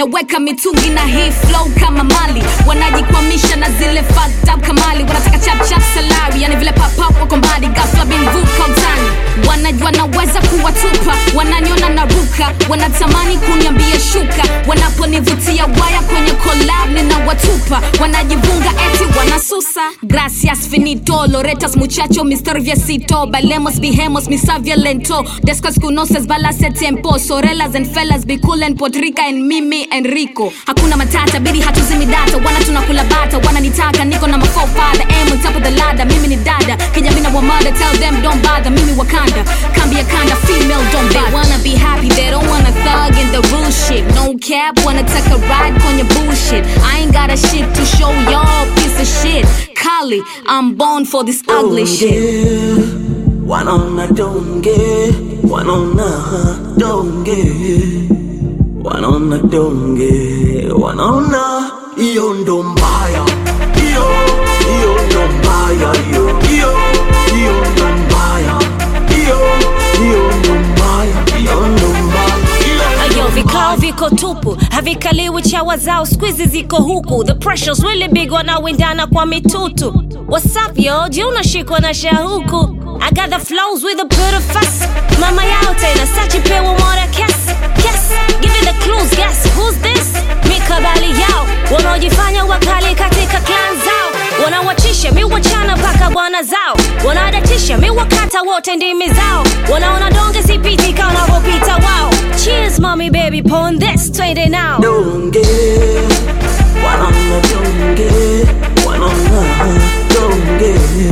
tunaweka mitungi na hii flow kama mali wanajikwamisha na zile fucked up kamali wanataka chap chap salary yani vile pop up wako mbali ghafla bimvuka utani wanajua naweza kuwatupa wananiona naruka wanatamani kuniambia shuka wanaponivutia waya kwenye collab ninawatupa wanajivunga eti wanasusa gracias finito loretas muchacho mister viasito balemos bihemos misavia lento descos conoces balase tempo sorelas and fellas be cool and podrica and mimi and rico hakuna matata bidi hatuzimi data wana tunakula bata wananitaka niko na mafofadha am on top of the ladder mimi ni dada kijamina wa mother tell them don't bother mimi wakanda kambi ya kanda female don't they wanna be happy they don't wanna thug in the real shit no cap wanna take a ride kwenye bullshit i ain't got a shit to show y'all piece of shit Kali, I'm born for this ugly shit Wanaona donge, wanaona donge, wanaona donge, wanaona hiyo ndo mbaya, hiyo hiyo ndo mbaya, hiyo hiyo hiyo ndo mbaya, hiyo hiyo ndo mbaya, hiyo ndo mbaya, hiyo ndo Ayo, vikao mbaya. viko tupu havikaliwi chawa zao squizi ziko huku the pressure's really big wanawindana kwa mitutu What's up yo je unashikwa na shahuku I got the flows with a bit of fuss mama yao tena sachipewa mora kes kes give it the clues guess who's this mikabali yao wanaojifanya wakali katika clan zao wanawachisha mi wachana mpaka bwana zao wanadatisha mi wakata wote ndimi zao wanaona donge sipiti kama wanavyopita wao cheers mommy baby pon this twende now donge wanaona donge wanaona donge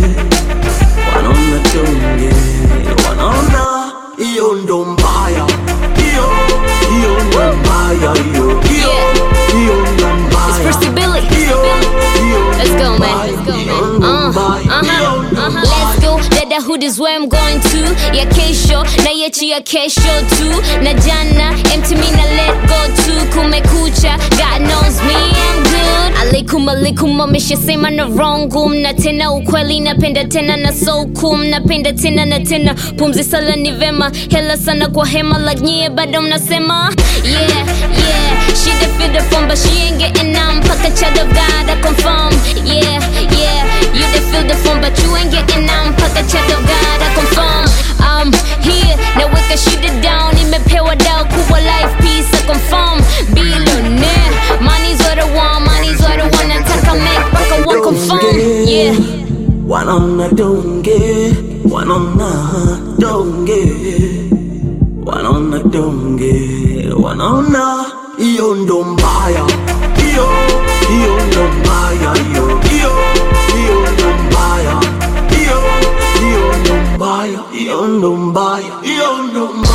wanaona donge wanaona hiyo ndo mbaya hiyo hiyo ndo mbaya hiyo hiyo hiyo ndo mbaya First Billy. hiyo hiyo Let's ndo go, man. mbaya, Let's go, hiyo man. ndo Uh, mbaya, hiyo uh-huh, ndo uh-huh. mbaya. Let's go. Dada hood is where I'm going to. Ya kesho na yechi ya kesho tu. Na jana empty me na let go tu. Kumekucha, God knows me I'm good. Alaikum alaikum ameshasema na wrong na tena ukweli napenda tena na so cool napenda tena na tena pumzi sala ni vema hela sana kwa hema like nyie bado mnasema yeah yeah she the fit the phone but she ain't getting none mpaka child of God I confirm yeah yeah you the feel the phone but you ain't getting none mpaka child of God I confirm I'm here naweka shida down imepewa dao kubwa life peace I confirm billionaire money's what I want money's what I want nataka make mpaka wa confirm yeah wanaona donge wanaona donge wanaona donge wanaona hiyo ndo mbaya hiyo hiyo ndo mbaya hiyo hiyo hiyo ndo mbaya hiyo hiyo ndo mbaya hiyo ndo mbaya hiyo ndo mbaya